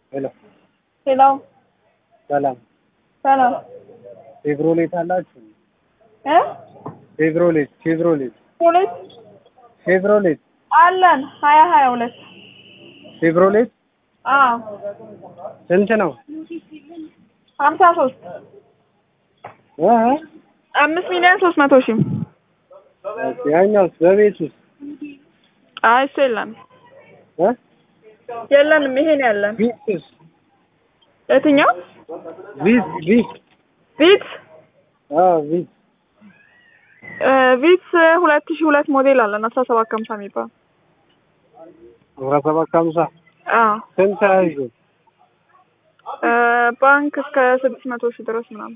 ሄሎ ሄሎ ሰላም ሰላም ቼቭሮሌት አላችሁ? እ ቼቭሮሌት ቼቭሮሌት ሁለት ቼቭሮሌት አለን ሀያ ሀያ ሁለት ቼቭሮሌት አዎ ስንት ነው? ሀምሳ ሶስት እ እ አምስት ሚሊዮን ሶስት መቶ ሺህ ኦኬ፣ ያኛውስ በቤት ውስጥ አይ እሱ የለም እ የለንም ይሄን ያለን ቪትስ የትኛው ቪት ቪት ቪት አዎ ቪት እ ቪትስ ሁለት ሺህ ሁለት ሞዴል አለን አስራ ሰባት ከሀምሳ የሚባል አስራ ሰባት ከሀምሳ አዎ ስንት አይዞ እ ባንክ እስከ ስድስት መቶ ሺህ ድረስ ምናምን